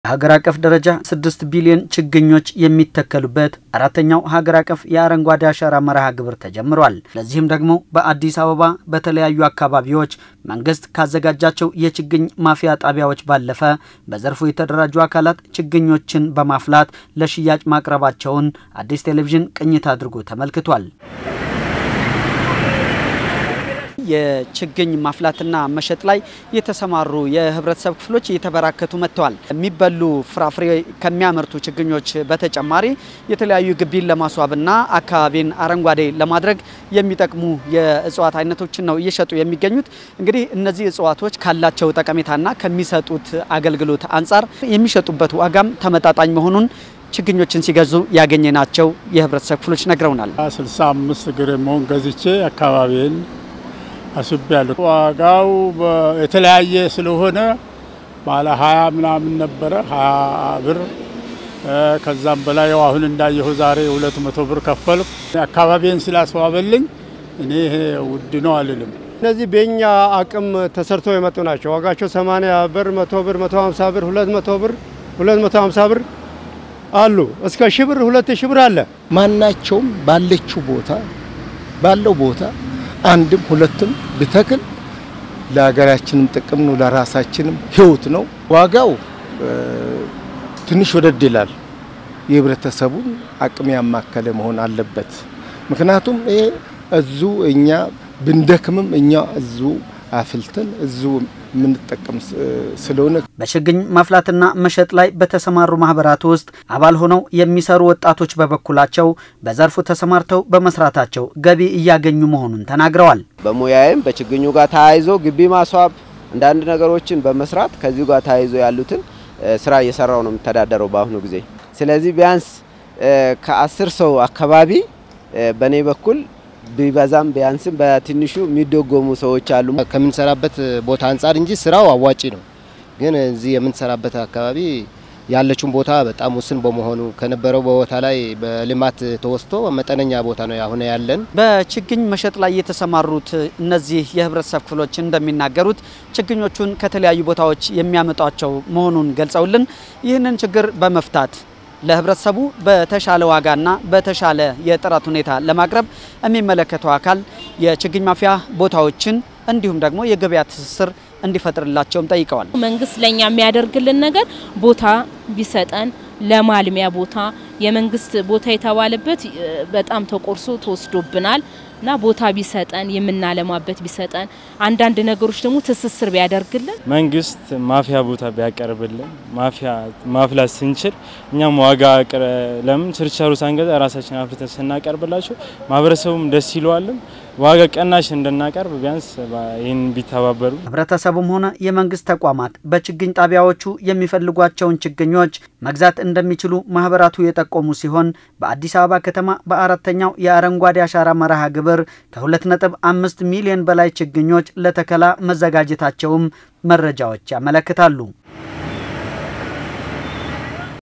በሀገር አቀፍ ደረጃ ስድስት ቢሊዮን ችግኞች የሚተከሉበት አራተኛው ሀገር አቀፍ የአረንጓዴ አሻራ መርሃ ግብር ተጀምሯል። ለዚህም ደግሞ በአዲስ አበባ በተለያዩ አካባቢዎች መንግስት ካዘጋጃቸው የችግኝ ማፍያ ጣቢያዎች ባለፈ በዘርፉ የተደራጁ አካላት ችግኞችን በማፍላት ለሽያጭ ማቅረባቸውን አዲስ ቴሌቪዥን ቅኝት አድርጎ ተመልክቷል። የችግኝ ማፍላትና መሸጥ ላይ የተሰማሩ የህብረተሰብ ክፍሎች እየተበራከቱ መጥተዋል። የሚበሉ ፍራፍሬ ከሚያመርቱ ችግኞች በተጨማሪ የተለያዩ ግቢን ለማስዋብና አካባቢን አረንጓዴ ለማድረግ የሚጠቅሙ የእጽዋት አይነቶችን ነው እየሸጡ የሚገኙት። እንግዲህ እነዚህ እጽዋቶች ካላቸው ጠቀሜታና ከሚሰጡት አገልግሎት አንጻር የሚሸጡበት ዋጋም ተመጣጣኝ መሆኑን ችግኞችን ሲገዙ ያገኘናቸው የህብረተሰብ ክፍሎች ነግረውናል። 65 እግር መሆን ገዝቼ አካባቢን አስቤያለሁ። ዋጋው የተለያየ ስለሆነ ባለ ሀያ ምናምን ነበረ ሀያ ብር ከዛም በላይ ያው አሁን እንዳየሁ ዛሬ ሁለት መቶ ብር ከፈልኩ። አካባቢን ስላስዋበልኝ እኔ ይሄ ውድ ነው አልልም። እነዚህ በእኛ አቅም ተሰርተው የመጡ ናቸው። ዋጋቸው 80 ብር፣ 100 ብር፣ 150 ብር፣ 200 ብር፣ 250 ብር አሉ። እስከ ሺህ ብር፣ ሁለት ሺህ ብር አለ። ማናቸውም ባለችው ቦታ ባለው ቦታ አንድም ሁለትም ብተክል ለሀገራችንም ጥቅም ነው፣ ለራሳችንም ህይወት ነው። ዋጋው ትንሽ ወደድ ይላል። የህብረተሰቡን አቅም ያማከለ መሆን አለበት። ምክንያቱም ይሄ እዙ እኛ ብንደክምም እኛ እዙ አፍልተን እዙ የምንጠቀም ስለሆነ በችግኝ ማፍላትና መሸጥ ላይ በተሰማሩ ማህበራት ውስጥ አባል ሆነው የሚሰሩ ወጣቶች በበኩላቸው በዘርፉ ተሰማርተው በመስራታቸው ገቢ እያገኙ መሆኑን ተናግረዋል። በሙያዬም በችግኙ ጋር ተያይዞ ግቢ ማስዋብ አንዳንድ ነገሮችን በመስራት ከዚሁ ጋር ተያይዞ ያሉትን ስራ እየሰራው ነው የምተዳደረው በአሁኑ ጊዜ። ስለዚህ ቢያንስ ከአስር ሰው አካባቢ በእኔ በኩል ቢበዛም ቢያንስም በትንሹ የሚደጎሙ ሰዎች አሉ። ከምንሰራበት ቦታ አንጻር እንጂ ስራው አዋጪ ነው። ግን እዚህ የምንሰራበት አካባቢ ያለችውን ቦታ በጣም ውስን በመሆኑ ከነበረው ቦታ ላይ በልማት ተወስቶ መጠነኛ ቦታ ነው አሁን ያለን። በችግኝ መሸጥ ላይ የተሰማሩት እነዚህ የህብረተሰብ ክፍሎች እንደሚናገሩት ችግኞቹን ከተለያዩ ቦታዎች የሚያመጧቸው መሆኑን ገልጸውልን ይህንን ችግር በመፍታት ለህብረተሰቡ በተሻለ ዋጋና በተሻለ የጥራት ሁኔታ ለማቅረብ የሚመለከተው አካል የችግኝ ማፍያ ቦታዎችን እንዲሁም ደግሞ የገበያ ትስስር እንዲፈጥርላቸውም ጠይቀዋል። መንግስት ለኛ የሚያደርግልን ነገር ቦታ ቢሰጠን ለማልሚያ ቦታ የመንግስት ቦታ የተባለበት በጣም ተቆርሶ ተወስዶብናል እና ቦታ ቢሰጠን የምናለማበት ቢሰጠን አንዳንድ ነገሮች ደግሞ ትስስር ቢያደርግልን መንግስት ማፍያ ቦታ ቢያቀርብልን ማፍያ ማፍላት ስንችል እኛም ዋጋ ለምን ችርቻሩ ሳንገዛ ራሳችን አፍልተን ስናቀርብላቸው ማህበረሰቡም ደስ ይለዋልም ዋጋ ቀናሽ እንድናቀርብ ቢያንስ ይህን ቢተባበሩ። ህብረተሰቡም ሆነ የመንግስት ተቋማት በችግኝ ጣቢያዎቹ የሚፈልጓቸውን ችግኞች መግዛት እንደሚችሉ ማህበራቱ የጠቆሙ ሲሆን በአዲስ አበባ ከተማ በአራተኛው የአረንጓዴ አሻራ መርሃ ግብር ከ2.5 ሚሊዮን በላይ ችግኞች ለተከላ መዘጋጀታቸውም መረጃዎች ያመለክታሉ።